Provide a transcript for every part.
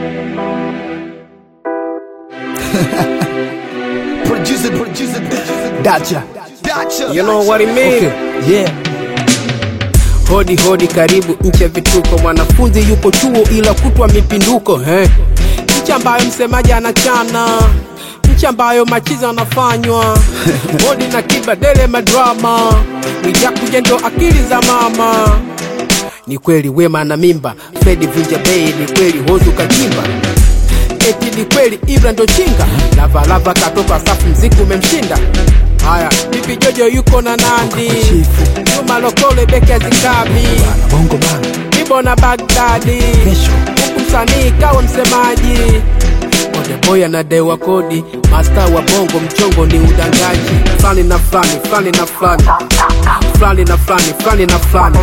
Producer, producer, producer. Dacha. Dacha. You know what it mean? Okay. Yeah. Hodi hodi, karibu nchi ya vituko. Mwanafunzi yuko chuo ila kutwa mipinduko eh. Nchi ambayo msemaji anachana, nchi ambayo machizi anafanywa hodi na kibadele madrama, Mwijakuja ndo akili za mama. Ni kweli wema na mimba, Fedi vunja bei, ni kweli hozu kachimba eti ni kweli Ibra ndo chinga, lava lava katoka safu, mziki umemshinda. Haya, bibi Jojo yuko na Nandi, Chifu. Juma Lokole beke zikabi, Bana bongo bana. Ibo na Bagdadi, Kesho. huku msanii kawa msemaji. Konde boy anadewa kodi, masta wa bongo mchongo ni udangaji. Fulani na fulani, fulani na fulani, fulani na fulani, fulani na fulani.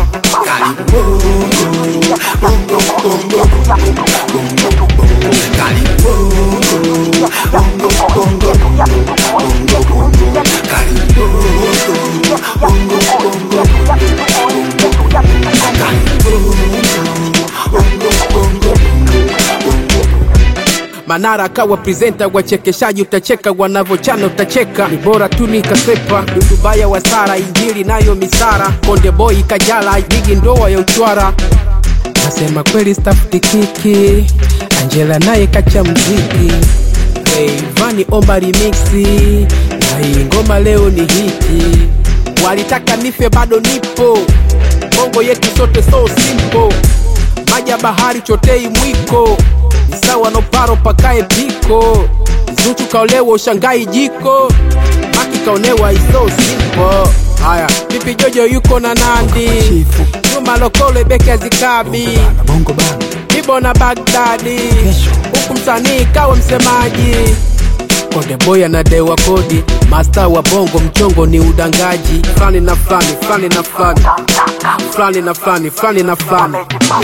Manara kawa presenta, wachekeshaji utacheka, wanavochana utacheka, ni bora tu nikasepa. Dudubaya wasara, injili nayo misara, Konde boy kajala, jigi ndoa ya uchwara. Nasema kweli stafuti kiki, Angela naye kacha mziki, Rayvanny omba remixi, na hii ngoma leo ni hiti. Walitaka nife bado nipo, bongo yetu sote so simple maji ya bahari chotei mwiko ni sawa no paro pakae piko zuchu kaolewa ushangai jiko maki kaonewa iso simple haya pipi jojo yuko na nandi Chifu. juma lokole beke zikabi Bana bongo bana. ibo na bagdadi Kesho. huku msanii kawa msemaji Konde boy anadewa kodi, masta wa bongo mchongo ni udangaji. Fulani na fulani, fulani na fulani, fulani na fulani, fulani na fulani.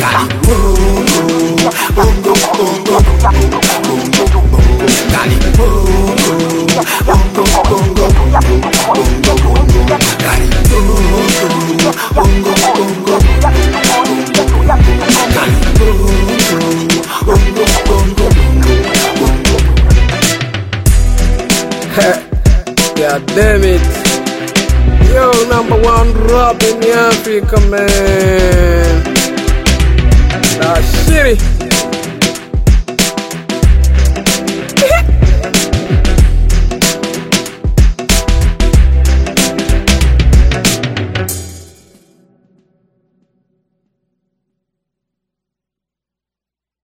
God damn it. Yo, number one rap in Africa, man. Nah, shitty.